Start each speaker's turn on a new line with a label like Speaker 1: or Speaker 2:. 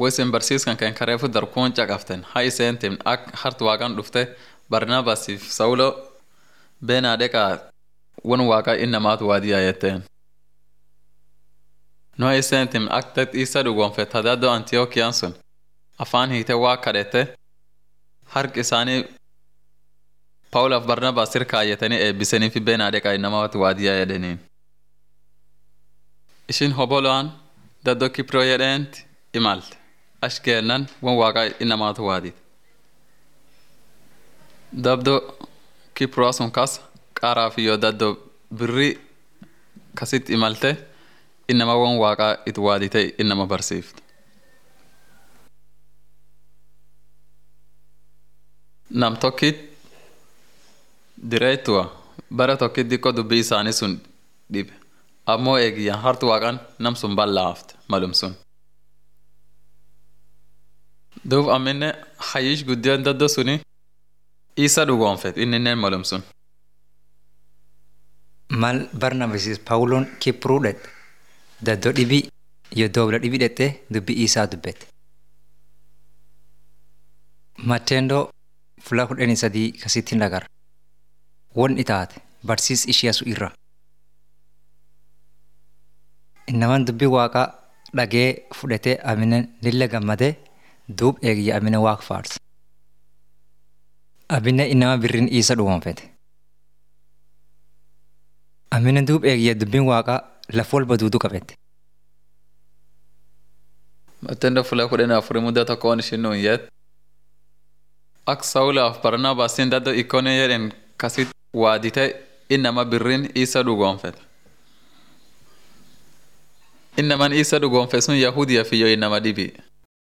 Speaker 1: woisin barsiiskan kan kareefu darkuun caqaften ha iseen tim ak hart waaqan dhufte barnaabaasiif sawulo beenaa dheqaa won waaqa innamaatu waadiyaa jetteen no iseen tim ak tet isa dhugoonfet hadaaddo antiyookiyan sun afaan hiite waa kadhette hark isaanii pawulaaf barnabaas sir kaayyatanii eebbisaniifi beenaa dheqaa innamaatu waadiyaa jedhaniin ishin hobolo'an daddo kiproo jedheenti imalte ash keennan won waaqa innamaatu waadite dabdo kiproo sun kas qaaraaf iyo daddo birri kasit imalte innama won waaqa it waadite innama barsiifte nam tokkit direettuwa bara tokkit dikko dubbii isaanii sun dhibe ammoo eegiyyan hartu waaqan nam sun bal'aafte malum sun duub amminne hayyish guddiyoon daddo suni isa dhugoonfet inninen malum sun
Speaker 2: mal barnabaasis paawuloon kipruu dhedhe daddoo dhibii yoo doobla dhibii dhedhe dubbii isaa dubbete matteendoo fulaa kudhanii sadii kasittiin dhagarra won itaate barsiis ishiyasu irra innaman dubbii waaqaa dhagee fudhatee aminen lilla gammadee duub eegiyya aminen waaq faarse aminen innama birrin isa dhugoonfete aminen duub eegiyya dubbiin waaqaa laf walba duudu qabette
Speaker 1: Matendo fula kudhanii afurii mudda tokko waan ishin nuun yet ak sawulaaf barnaabaasiin daddo ikkone jedhen kasit waadite innama birrin isa dhugoonfete innaman isa dhugoonfe sun yahudiya fiyyo innama dhibi